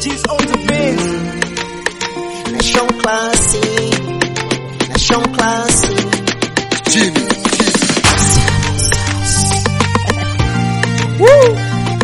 G's on the biz. Nation classy, nation classy. Jimmy, Woo!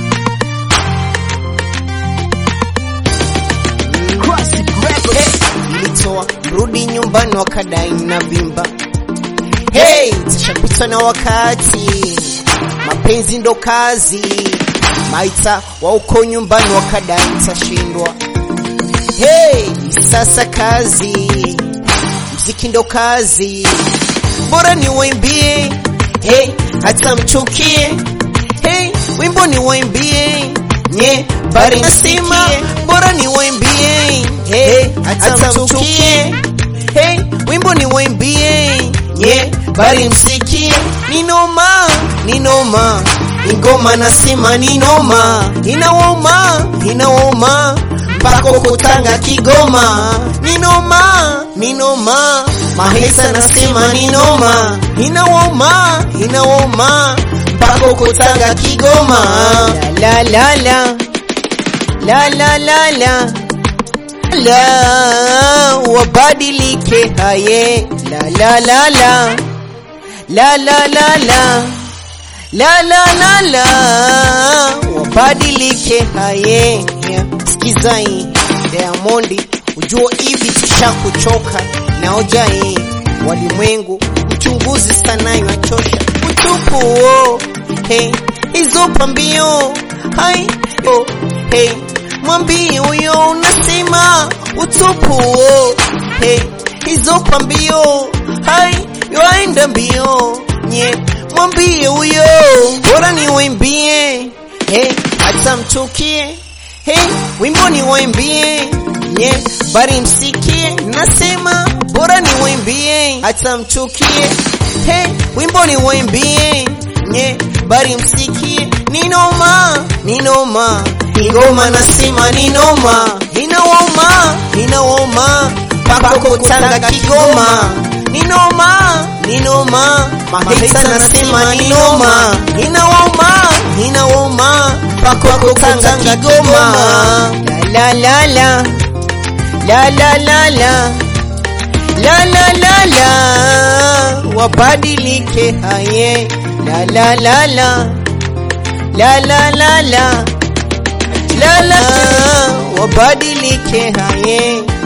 Classic records. Nilitoa rudi nyumbani wakadai na vimba. Hey, tashapitwa na wakati, mapenzi ndo kazi. Maita wa uko nyumbani wakadai tashindwa. Hey, sasa kazi, mziki ndo kazi, bora ni waimbie. Hey, hata mchukie. Hey, wimbo ni waimbie. Nye, bari nasema bora ni waimbie. Hey, hata mchukie. Hey, wimbo ni waimbie. Nye, bari msikie. Ni noma, ni noma. Ingoma nasema ni noma. Inawauma, inawauma. Mpaka kutanga Kigoma. Ni noma, ni noma. Mahesa nasema ni noma. Inawauma, inawauma. Mpaka kutanga Kigoma. La la la. La la la la. La wabadilike haye. La la la la. La la la la. La la la la. Wabadilike haye. Yeah. Sikiza hii Diamondi, ujua hivi tushakuchoka na hoja hii walimwengu mchunguzi sana inachosha utupu oh. Hey, hizo pambio hai yo hey, mwambie huyo unasema utupu oh. Hey, hizo pambio hai yoaenda mbio nye mwambie huyo bora ni waimbie hey, hata mchukie hey, wimbo ni waimbie nye bari msikie nasema bora ni waimbie hata mchukie hey, wimbo ni waimbie nye bari msikie ni noma ni noma ingoma nasema ni noma inawauma inawauma mpaka kutanga Kigoma ni noma ni noma mahesa nasema ni noma inawauma inawauma mpaka kutanga Kigoma la la la la la la la la la la la wabadilike haye la la la la la la la la la la wabadilike haye